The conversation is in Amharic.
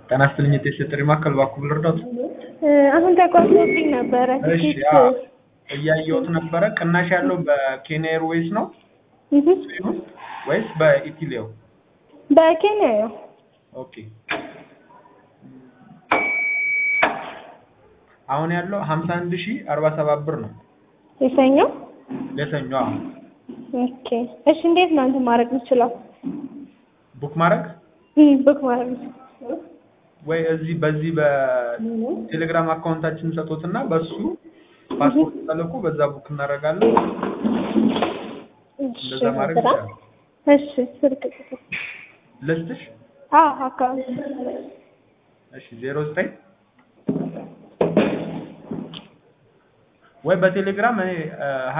ጤና ይስጥልኝ የቴሌ ማዕከል እባክዎ ልርዳዎት? አሁን ተቋርጦብኝ ነበረ እሺ ትኬት አዎ እያየሁት ነበረ ቅናሽ ያለው በኬንያ ኤርዌይስ ነው እህ ሲሆን ወይስ በኢቲሌው? በኬንያ ነው። ኦኬ አሁን ያለው ሀምሳ አንድ ሺህ አርባ ሰባት ብር ነው የሰኞ ለሰኞ አዎ ኦኬ እሺ እንዴት ነው እንትን ማድረግ የምችለው? ቡክ ማድረግ እም ቡክ ማድረግ የምችለው? ወይ እዚህ በዚህ በቴሌግራም አካውንታችን ሰጡትና በሱ ፓስፖርት ተልኮ በዛ ቡክ እናደርጋለን እሺ እንደዛ ማድረግ ስራ ይቻላል እሺ ስልክ ቁጥር ልስጥሽ አዎ አካውንት እሺ ዜሮ ዘጠኝ ወይ በቴሌግራም እኔ